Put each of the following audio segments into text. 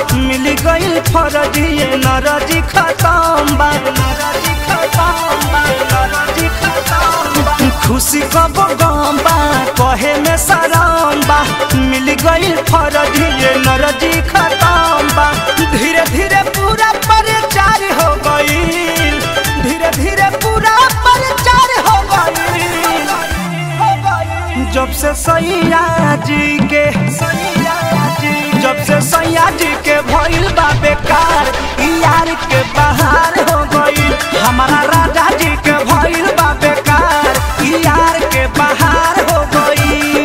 मिल गई फरजी नरजी खत्म बा नरजी खत्म बा नरजी खत्म बा खुशी कब गम बा कहे में शरम बा मिल गई फरजी नरजी खत्म बा धीरे धीरे पूरा परिचार हो गई धीरे धीरे पूरा परिचार हो गई जब से सैया जी के सैया जी जब से सैया जी के भइल बा बेकार ई यार के बहार हो गई हमारा राजा जी के भइल बा बेकार ई यार के बहार हो गई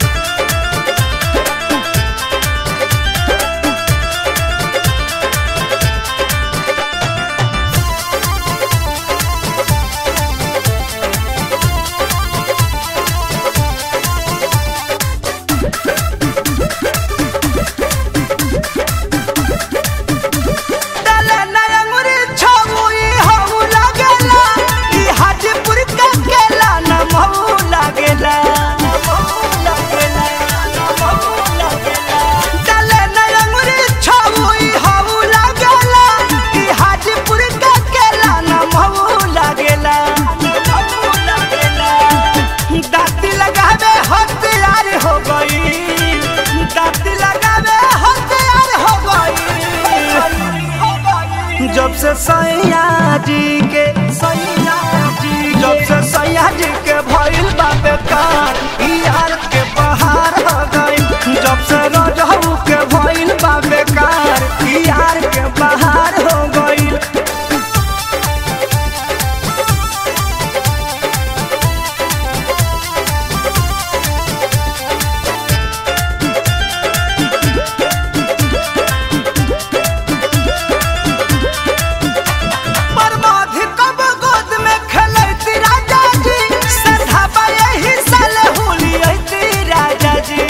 डाले नया मुरी छौई हऊ लागेला ई हाजीपुर का केला न महू लागेला डाले नया मुरी छौई हऊ लागेला ई हाजीपुर का केला न महू लागेला दाती लगावे हथियार हो गई दाती लगावे हथियार हो गई जब से सैया जी के सैया जी जब से सैया जी के भइल बा बेकार ई यार के बहार हो गई जब से रजहू के भइल बा बेकार ई यार के बहार हो गई बर्बाद कब गोद में खेलैती राजा जी संधाबा यही साल होली ऐती राजा जी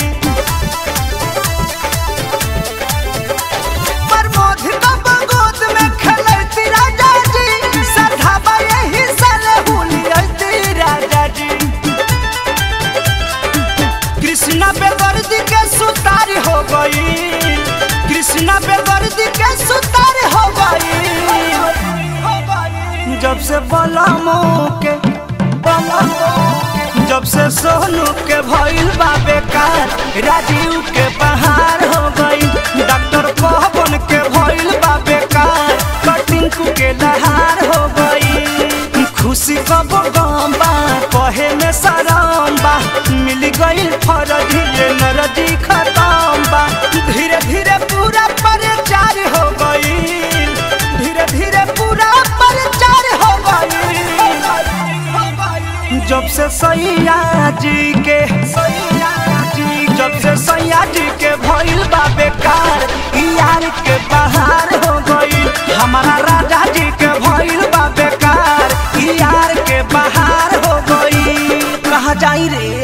बर्बाद कब गोद में खेलैती राजा जी संधाबा यही साल होली ऐती राजा जी कृष्णा बेदर्दी के सुतार हो गई कृष्णा बेदर्दी के सुतार हो गई जब से बलमो के बलमो जब से सोनू के भइल बा बेकार राजीव के बहार हो गई डॉक्टर पवन के भइल बा बेकार कटिंग के लहार हो गई खुशी कब गम बा कहे में शरम बा मिल गई फरजी नरजी खत्म बा धीरे धीरे पूरा परिचार हो गई धीरे धीरे पूरा परिचार हो गई जब से सैया जी के सैया जी जब से सैया जी के भइल बा बेकार ई यार के बहार हो गई हमारा राजा जी के भइल बा बेकार ई यार के बहार हो गई कहाँ जाई रे